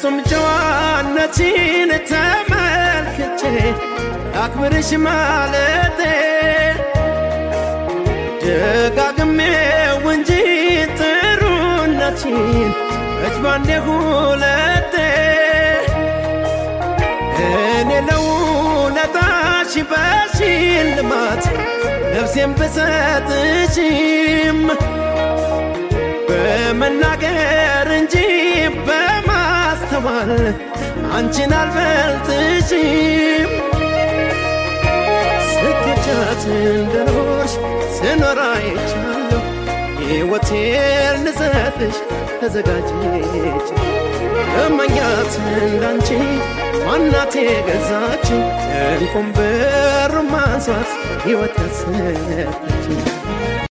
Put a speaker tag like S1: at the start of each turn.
S1: ፍጹም ጨዋነችን ተመልክቼ አክብርሽ ማለቴ ደጋግሜው እንጂ ጥሩነችን እጅ ባንዴ ሁለቴ እኔ ለውለታሽ በሽልማት ነፍሴን ብሰጥሽም በመናገር እንጂ በማስተዋል አንቺን አልበልጥሽም። ስኬቻት እንደኖርሽ ስኖር አይቻለሁ። ሕይወቴን ልሰጥሽ ተዘጋጅች እመኛት እንዳንቺ ዋናቴ ገዛችኝ እንቁም ብር ማንሷት ሕይወት ያሰጠችኝ